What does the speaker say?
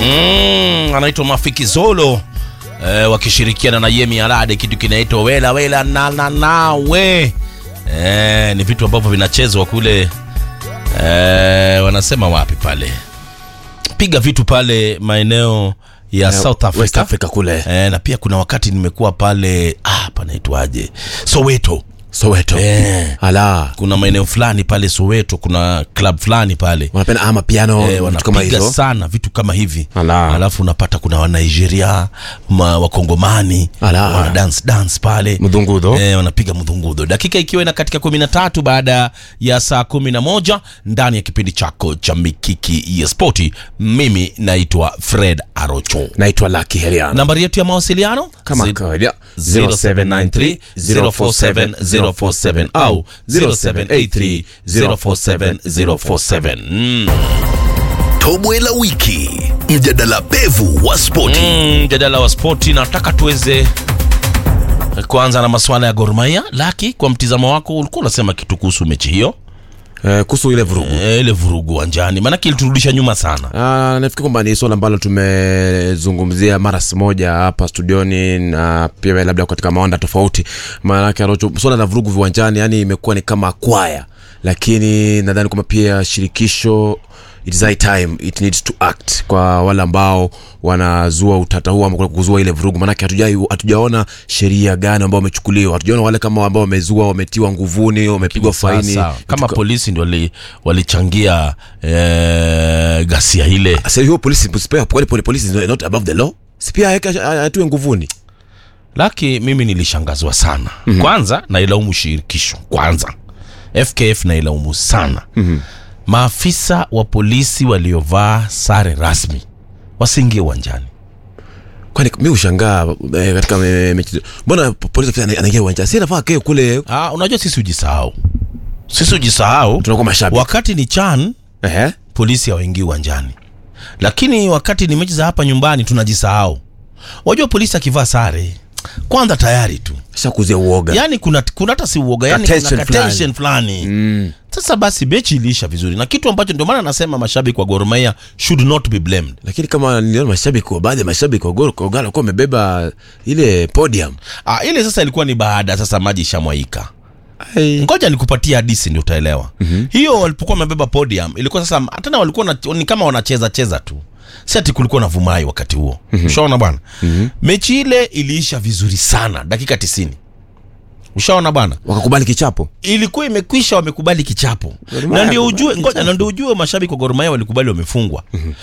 Mm, anaitwa Mafiki Zolo eh, wakishirikiana na Yemi Alade, kitu kinaitwa wela wela na na nawe eh, ni vitu ambavyo vinachezwa kule eh, wanasema wapi pale, piga vitu pale maeneo ya South Africa, West Africa kule eh, na pia kuna wakati nimekuwa pale ah, panaitwaje Soweto Soweto. eh, Ala, kuna maeneo fulani pale Soweto, kuna club fulani pale wanapenda ama piano Eh, vitu kama wanapiga hizo. sana vitu kama hivi Ala. alafu unapata kuna wanigeria ma, wakongomani Ala. wana dance dance pale Mdhungudho. eh, wanapiga mdhungudho dakika ikiwa ina katika kumi na tatu baada ya saa kumi na moja ndani ya kipindi chako cha mikiki ya spoti mimi naitwa fred arocho Naitwa Lucky Heriano. nambari yetu ya mawasiliano Kama Zi- kawaida 0793 047 047 au 0783 047 047 mm. Tobwe la wiki, mjadala pevu wa spoti. Mm, mjadala wa spoti nataka tuweze kuanza na masuala ya Gor Mahia. Laki, kwa mtizamo wako ulikuwa unasema kitu kuhusu mechi hiyo Eh, kuhusu ile vurugu. e, ile vurugu uwanjani, maanake iliturudisha nyuma sana. Ah, nafikiri kwamba ni swala ambalo tumezungumzia mara si moja hapa studioni na pia labda katika mawanda tofauti. Maanake Arocho, swala la vurugu viwanjani yani imekuwa ni kama kwaya, lakini nadhani kwamba pia shirikisho it is high time it needs to act kwa wale ambao wanazua utata huu ama kuzua ile vurugu, maanake hatujai hatujaona sheria gani ambao wamechukuliwa, hatujaona wale kama ambao wamezua wametiwa nguvuni, wamepigwa faini Sasa, kama Vitu- polisi ndio wali- walichangia e, ghasia ile. Sasa hiyo polisi msipewa kwani pole polisi is not above the law? Si pia aweke- atiwe nguvuni. Laki, mimi nilishangazwa sana kwanza, nailaumu shirikisho kwanza, FKF nailaumu sana maafisa wa polisi waliovaa sare rasmi wasiingie uwanjani. Kwani mimi ushangaa eh, katika me- mechi. Mbona po- polisi afisa ana- anaingia uwanjani? Si anafaa akae kule Ah, unajua sisi hujisahau, sisi hujisahau. tunakuwa mashabiki. Wakati ni CHAN Ehe. polisi hawaingii uwanjani, lakini wakati ni mechi za hapa nyumbani tunajisahau. Wajua polisi akivaa sare kwanza tayari tu Sasa kuzia uoga. yani kuna kuna hata si uoga yani Ka tension kuna tension fulani Mm. sasa basi mechi iliisha vizuri na kitu ambacho ndio maana nasema mashabiki wa Gor Mahia should not be blamed Lakini kama niliona mashabiki wa baadhi ya mashabiki wa Gor Kogalo walikuwa wamebeba ile podium. ah, ile sasa ilikuwa ni baada sasa maji ishamwaika Ai. ngoja nikupatie hadisi ndio utaelewa mm-hmm. hiyo walipokuwa wamebeba podium ilikuwa sasa tena walikuwa na, ni kama wanacheza cheza tu si ati kulikuwa na vumai wakati huo mm-hmm. ushaona bwana mm-hmm. mechi ile iliisha vizuri sana dakika tisini ushaona bwana Wakakubali kichapo. ilikuwa imekwisha wamekubali kichapo Gor Mahia na ndio wakubali ujue ngoja kichapo. na ndio ujue mashabiki wa Gor Mahia walikubali wamefungwa